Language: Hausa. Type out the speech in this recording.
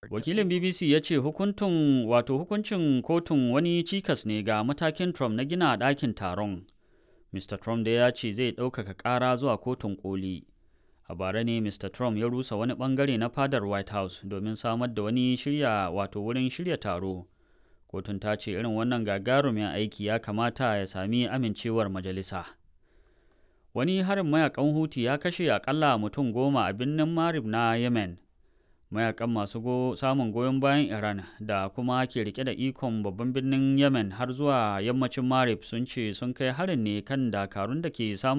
Wakilin BBC ya ce hukuntun wato hukuncin kotun wani cikas ne ga matakin Trump na gina ɗakin taron. Mr. Trump da ya ce zai ɗaukaka ƙara zuwa kotun koli. A bara ne Mr. Trump ya rusa wani ɓangare na fadar White House domin samar da wani shirya wato wurin shirya taro. Kotun ta ce irin wannan gagarumin aiki ya kamata ya sami amincewar majalisa. Wani harin mayakan Huti ya kashe akalla mutum goma a birnin Marib na Yemen. Mayakan masu go samun goyon bayan Iran da kuma ke rike da ikon babban birnin Yemen har zuwa yammacin Marib sun ce sun kai harin ne kan dakarun da ke samun